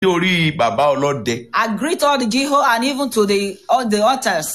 orí bàbá ọlọ́dẹ. I greet all the Jeho and even to the all the altars.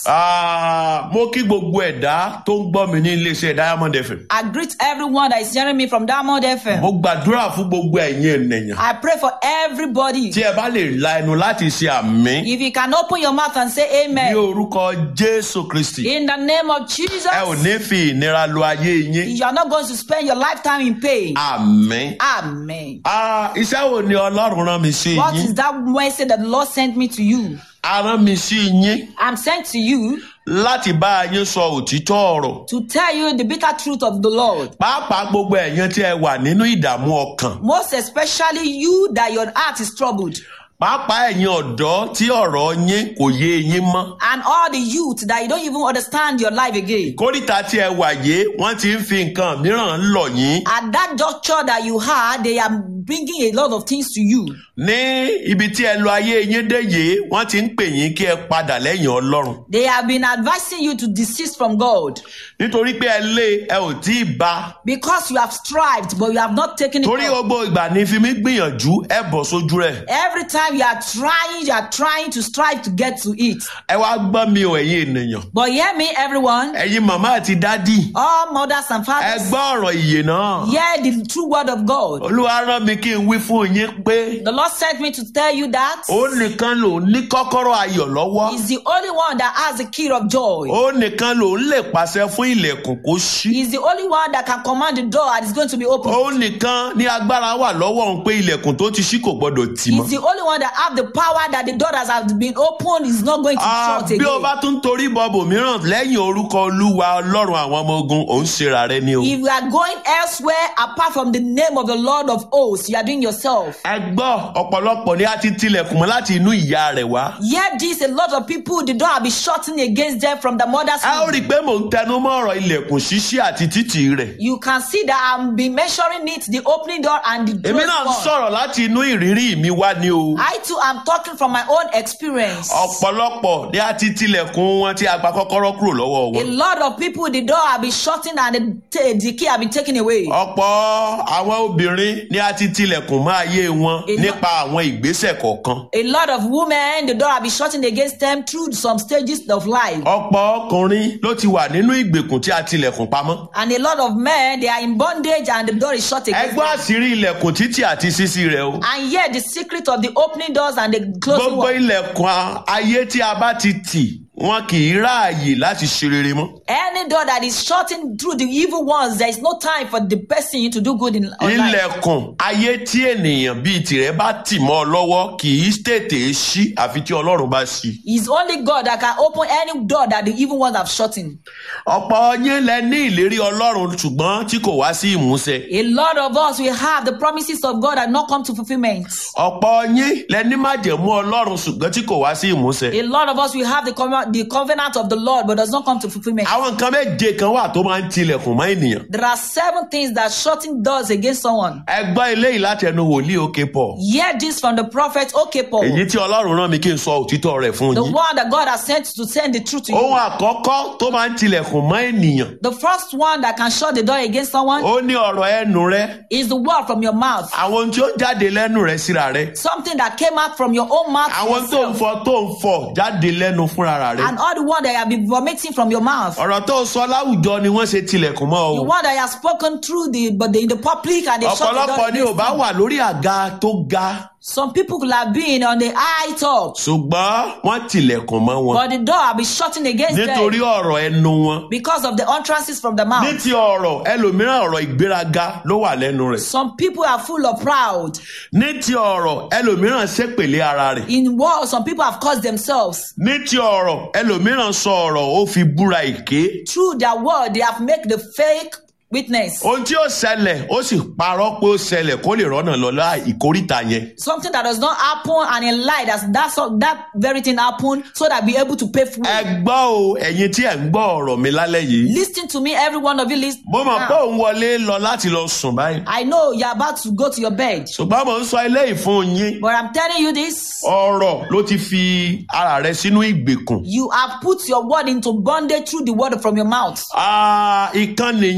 Ah, mo kí gbogbo ẹ̀dá tó ń gbọ́ mi ní iléeṣẹ́ diamond fm. I greet everyone that is hearing me from Diamond FM. mo gbàdúrà fún gbogbo ẹ̀yin ènìyàn. I pray for everybody. tí ẹ bá lè la ẹnu láti ṣe àmì. If you can open your mouth and say ní amen. orúkọ jésù kristi. In the name of Jesus, ẹ ò ní fi ìnira lo ayé yín. you are not going to spend your lifetime in pain. àmì. Amen. Ah, iṣẹ́ wo ni ọlọ́run rán mi sí What yín? is that message that the Lord sent me to you? a rán mi sí yín I'm sent to you láti bá yín sọ òtítọ́ ọ̀rọ̀. to tell you the bitter truth of the Lord. pàápàá gbogbo ẹ̀yin tí ẹ wà nínú ìdààmú ọkàn. Most especially you that your heart is troubled. pàápàá ẹ̀yin ọ̀dọ́ tí ọ̀rọ̀ yín kò yé yín mọ́. And all the youth that you don't even understand your life again. kórìtà tí ẹ wà yé wọ́n ti ń fi nǹkan mìíràn lọ̀ yín. At that juncture that you had, they are bringing a lot of things to you. ní ibi tí ẹ lọ ayé yín dé yìí wọ́n ti ń pè yín kí ẹ padà lẹ́yìn ọlọ́run. They have been advising you to desist from God nítorí pé ẹ lé ẹ ò tí ì bá. because you have strived, but you have not taken it. torí up. gbogbo ìgbà ní fi mí gbìyànjú ẹ bọ̀ sójú rẹ̀. Every time you are trying, you are trying to strive to get to it. ẹ wá gbọ́ mi ò ẹ̀yin ènìyàn. But hear me, everyone, ẹ̀yin màmá àti dádì. all mothers and ẹ fathers, gbọ́ ọ̀rọ̀ ìyè náà. hear the true word of God. olúwa rán mi kí n wí fún yín pé The Lord sent me to tell you that ó nìkan ló ní kọ́kọ́rọ́ ayọ̀ lọ́wọ́. He's the only one that has the key of joy. ó nìkan ló ń lè pàṣẹ fún ilẹ̀kùn kó ṣí. He's the only one that can command the door and it's going to be open. ó nìkan ní agbára wà lọ́wọ́ òun pé ilẹ̀kùn tó ti ṣí kò gbọ́dọ̀ tì He's mọ́. the only one that have the power that the door that has been opened is not going to Ah, shut bí o again. bá tún torí bọ̀bù mìíràn lẹ́yìn orúkọ olúwa ọlọ́run àwọn ọmọ ogun òun ṣera rẹ ni o. If you are going elsewhere apart from the name of the Lord of hosts, you are doing yourself. ẹ gbọ́ ọ̀pọ̀lọpọ̀ ni a ti tilẹ̀kùn mọ́ láti inú ìyá rẹ̀ wá. Yet this, a lot of people, the door will be shutting against them from the mother's ẹ ó rí i womb. pé mò ń tẹnu mọ́ ọ̀rọ̀ ilẹ̀kùn ṣíṣí àti títì rẹ̀. You can see that I'm be measuring it, the opening door and the èmi closed náà ń one. sọ̀rọ̀ láti inú ìrírí mi wá ni o. I too am talking from my own experience. ọ̀pọ̀lọpọ̀ ni a ti tilẹ̀kùn wọn tí a gba kọ́kọ́rọ́ kúrò lọ́wọ́ A wọn. lot of people, the door have been shutting and the, t- the key have been taken away. ọ̀pọ̀ àwọn obìnrin ni a ti tilẹ̀kùn mọ́ ayé wọn Èló- nípa àwọn ìgbésẹ̀ kọ̀ọ̀kan. A lot of women, the door have been shutting against them through some stages of life. ọ̀pọ̀ ọkùnrin ló ti wà nínú ìgbèkùn tí a tilẹ̀kùn pamọ́. And a lot of men, they are in bondage and the door is shut against ẹgbẹ́ them. àṣírí ilẹ̀kùn títì àti ṣíṣí rẹ̀ o. And yet the secret of the opening doors and the closing gbogbo one. ilẹ̀kùn a- ayé tí a bá ti tì wọn kì í ráàyè láti ṣe rere mọ́. Any door that is shutting through the evil ones, there is no time for the person to do good in on life. ilẹ̀kùn ayé tí ènìyàn bíi tìrẹ bá tì mọ́ ọ lọ́wọ́ kì í tètè ṣí àfi tí ọlọ́run bá ṣí. It's only God that can open any door that the evil ones have shut in. ọ̀pọ̀ yín lẹ ní ìlérí ọlọ́run ṣùgbọ́n tí kò wá sí ìmúṣẹ. A lot of us will have the promises of God that not come to fulfillment. ọ̀pọ̀ yín lẹ ní májẹ̀mú ọlọ́run ṣùgbọ́n tí kò wá sí ìmúṣẹ. A lot of us will have the, com- the covenant of the Lord but does not come to fulfillment. àwọn nǹkan méje kan wà tó máa ń tilẹ̀kùn mọ́ ènìyàn. There are seven things that shutting doors against someone. ẹ gbọ́ eléyìí láti ẹnu wòlíì òkè pọ̀. Hear this from the prophet Okepo, èyí tí ọlọ́run rán mi kí n sọ òtítọ́ rẹ̀ fún the yín. one that God has sent to send the truth to ohun you. àkọ́kọ́ tó máa ń tilẹ̀kùn mọ́ ènìyàn The first one that can shut the door against someone ó ní ọ̀rọ̀ ẹnu rẹ is the word from your mouth. àwọn ohun tí ó jáde lẹ́nu rẹ síra rẹ Something that came out from your own mouth to àwọn tó ń yourself. fọ tó ń fọ jáde lẹ́nu fúnra rẹ and all the one that you have been vomiting from your mouth. ọ̀rọ̀ tó sọ láwùjọ ni wọ́n ṣe tilẹ̀kùn mọ́ The o one that you have spoken through the but the, in the public and they shut the door. ọ̀pọ̀lọpọ̀ ni ò against bá you. wà lórí àga tó ga Some people could have been on the high top, ṣùgbọ́n wọ́n tilẹ̀kùn mọ́ wọn but the door have been shutting against nítorí them ọ̀rọ̀ ẹnu wọn because of the utterances from the ní mouth. ti ọ̀rọ̀ ẹlòmíràn ọ̀rọ̀ ìgbéraga ló wà lẹ́nu rẹ̀ Some people are full of proud. ní ti ọ̀rọ̀ ẹlòmíràn ṣépèlé ara rẹ̀ In war, some people have caused themselves. ní ti ọ̀rọ̀ ẹlòmíràn sọ ọ̀rọ̀ ó fi búra èké Through their word, they have made the fake witness. ohun tí ó ṣẹlẹ̀ ó sì parọ́ pé ó ṣẹlẹ̀ kó lè rọ́nà lọ láì ìkórìtà yẹn Something that does not happen and in lie that that's that very thing happened so that be able to pay for ẹ it. gbọ́ o ẹ̀yin tí ẹ̀ ń gbọ́ ọ̀rọ̀ mi lálẹ́ yìí Listen to me, every one of you listen. mo mọ̀ pé now. òun wọlé lọ láti lọ sùn báyìí I know you're about to go to your bed, ṣùgbọ́n mo ń sọ eléyìí fún yín but I'm telling you this. ọ̀rọ̀ ló ti fi ara rẹ sínú ìgbèkùn You have put your word into bondage through the word from your mouth. Ah, ìkan nìyẹn o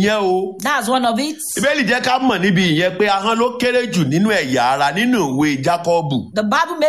That's one of it. ìbéèlì jẹ́ ká mọ̀ níbi ìyẹn pé ahọ́n ló kéré jù nínú ẹ̀yà ara nínú ìwé jákọ́ọ̀bù The Bible